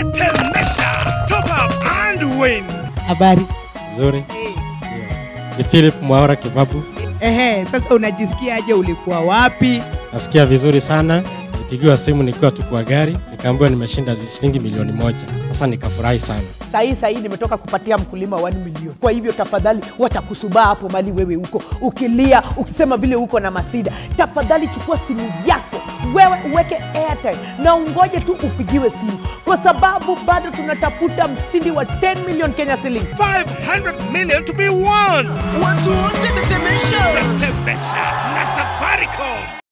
Tetemesha. Top up and win. Habari. Nzuri. Ni Philip Mwaura Kibabu. Ehe, sasa unajisikiaje? Ulikuwa wapi? Nasikia vizuri sana. Nipigiwa simu nikiwa tu kwa gari, nikaambiwa nimeshinda shilingi milioni moja. Sasa nikafurahi sana. Sahii sahii nimetoka kupatia mkulima 1 milioni. Kwa hivyo tafadhali, wacha kusubaa hapo mali wewe huko ukilia, ukisema vile uko na masida. Tafadhali chukua simu yako wewe uweke airtime na ungoje tu upigiwe simu, kwa sababu bado tunatafuta mshindi wa 10 million Kenya shillings. 500 million to be won. Watu wote tetemesha. Tetemesha na Safaricom.